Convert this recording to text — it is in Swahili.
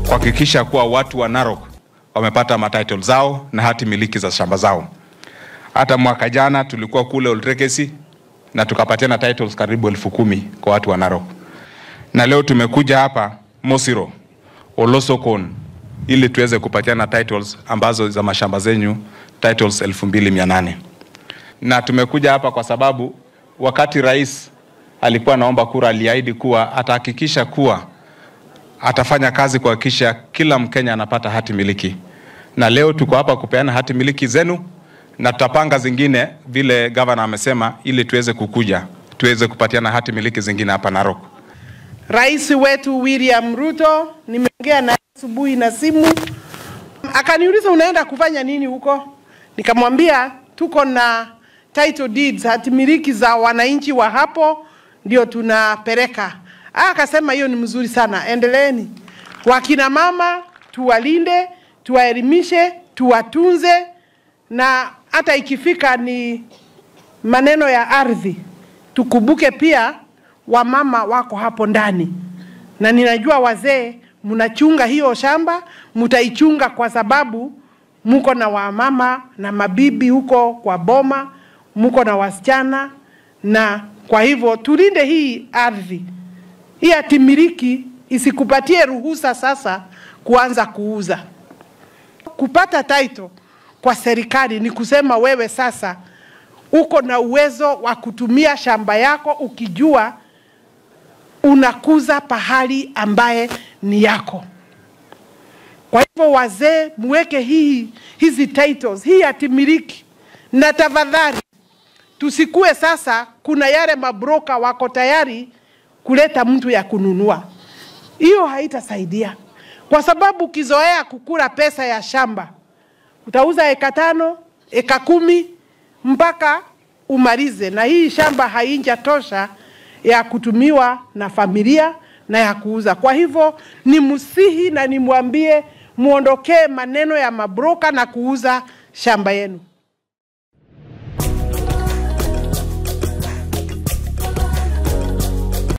kuhakikisha kuwa watu wa Narok wamepata matitle zao na hati miliki za shamba zao. Hata mwaka jana tulikuwa kule Oltrekesi na tukapatiana titles karibu elfu kumi kwa watu wa Narok, na leo tumekuja hapa Mosiro, Olosokon ili tuweze kupatiana titles ambazo za mashamba zenyu titles 2800 na tumekuja hapa kwa sababu wakati rais alikuwa anaomba kura aliahidi kuwa atahakikisha kuwa atafanya kazi kuhakikisha kila Mkenya anapata hati miliki, na leo tuko hapa kupeana hati miliki zenu na tutapanga zingine vile gavana amesema, ili tuweze kukuja tuweze kupatiana hati miliki zingine hapa Narok. Rais wetu William Ruto nimeongea naye asubuhi na simu, akaniuliza unaenda kufanya nini huko? Nikamwambia tuko na title deeds, hati miliki za wananchi wa hapo ndio tunapeleka. Ah, Akasema hiyo ni mzuri sana, endeleeni. Wakina mama tuwalinde, tuwaelimishe, tuwatunze, na hata ikifika ni maneno ya ardhi, tukumbuke pia wamama wako hapo ndani, na ninajua wazee mnachunga hiyo shamba, mtaichunga kwa sababu mko na wamama na mabibi huko kwa boma, mko na wasichana, na kwa hivyo tulinde hii ardhi. Hii hatimiliki isikupatie ruhusa sasa kuanza kuuza. Kupata title kwa serikali ni kusema wewe sasa uko na uwezo wa kutumia shamba yako ukijua unakuza pahali ambaye ni yako. Kwa hivyo wazee, muweke hii hizi titles, hii hatimiliki, na tafadhali tusikue sasa, kuna yale mabroka wako tayari kuleta mtu ya kununua. Hiyo haitasaidia, kwa sababu ukizoea kukula pesa ya shamba utauza eka tano, eka kumi mpaka umalize, na hii shamba haijatosha ya kutumiwa na familia na ya kuuza. Kwa hivyo ni msihi na nimwambie muondokee maneno ya mabroka na kuuza shamba yenu.